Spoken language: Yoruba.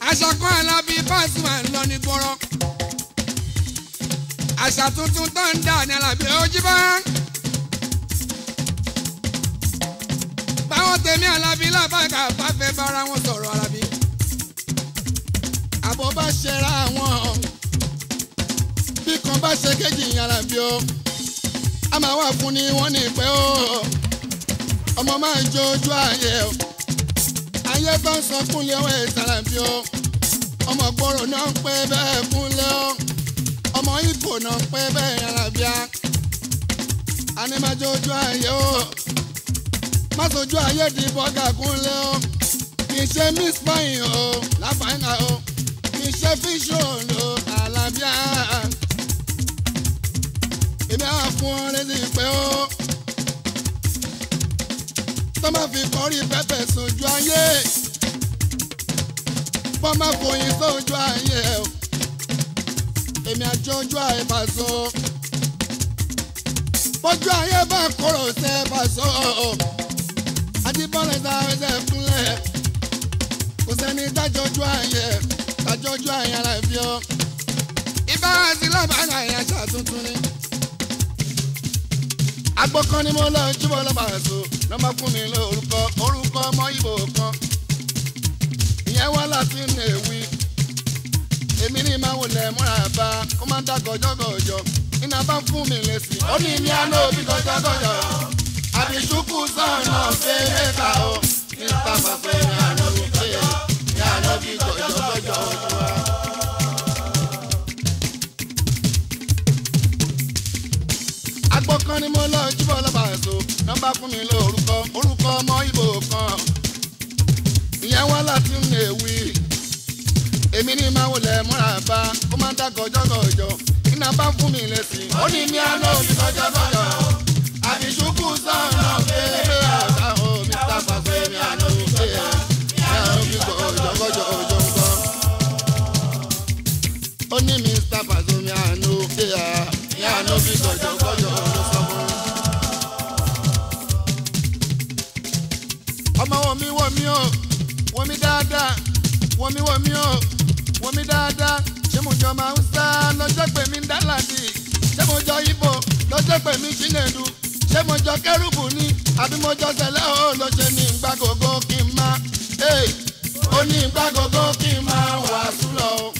aṣọ kan alábí Pasuma ń lọ ní gbọ́rọ́ àṣà tuntun tó ń dà ní alábí ojú bá. báwọn tèmi alábí lábàgà bá fẹ́ bára wọn sọ̀rọ̀ alábí. àbọ̀ bá ṣẹra wọn bí kan bá ṣe kéjì alábí o a máa wà fún ni wọ́n ní pẹ́ o ọmọ máa ń jó ojú ayé o ayé tó ń sọ kúnlẹ̀ ọwọ́ ìsàlàbí o ọmọ gbòòrò náà ń pẹ́ bẹ́ẹ̀ kúnlẹ̀ o ọmọ ìbò náà ń pẹ́ bẹ́ẹ̀ alábíà animájó ojú ayé o má sojú ayé di bọ́gà kúnlẹ̀ o kì í ṣe miss pine o láfàáńgà o kì í ṣe fíṣọ̀ o alábíà èmi á fún ọ létí pé ó tó má fi kọrí pẹ́pẹ́ sójú ayé bọ́ má fòyìn sójú ayé o èmi àjọjú ayé bá so bójú ayé bá kóró sẹ́ bá so adébọ́lẹ̀ tá a fẹsẹ̀ kúnlẹ̀ kò sẹ́ni dájọ́jú ayé dájọ́jú ayé aláìfi ọ́ ìbára sí lábàárà ẹ̀yà ṣàtúntún ni agbọ́kàn ni mo lọ jùbọ̀ lọ́ba àṣọ lọ́ba fún mi lórúkọ orúkọ ọmọ ìbò kan ìyẹn wá láti ń èwì èmi ní máa wọlé múra bá kó má dá gọjọgọjọ iná bá fún mi lẹ́sìn ó ní ní àná òbí gọjọgọjọ àbíṣúkú sọ̀nà fẹ́rẹ́ ta o nípa pàpẹ́ ní àná òbí fẹ́ ní àná òbí gọjọgọjọ ojú wa. agbọ́kàn ni mo lọ jíbọ̀ lọ́ba èso nọ́mbà fún mi lórúkọ orúkọ ọmọ ìbò kan ìyẹn wá láti ń èwì èmi ní máa wọlé múra bá kó má dá gọjọgọjọ iná bá fún mi lẹ́sìn ó ní ní àná òbí gọjọgọjọ àbí ṣùkú sọ̀nà fẹ́ẹ́ àṣà omi sábà fẹ́ mi àná òbí fẹ́ mi àná òbí gọjọgọjọ òjò ń bọ̀ ó ní mr Pazomi àná òbí mi àná òbí gọjọgọjọ ló sọ fún mi. ọmọ wọn mi wọ mi o wọ mi dáadáa wọ mi wọ mi o wọ mi dáadáa ṣé mo jọ máa ń sá lọ́jọ́ pé mi ń dá ládì ṣé mo jọ ibo lọ́jọ́ pé mi ṣìnẹ̀dù ṣé mo jọ kẹrùbù ni àbí mo jọ sẹlẹ̀ o lọ ṣe ní ìgbà gbogbo kí n máa ó ní ìgbà gbogbo kí n máa wàásù lọ o.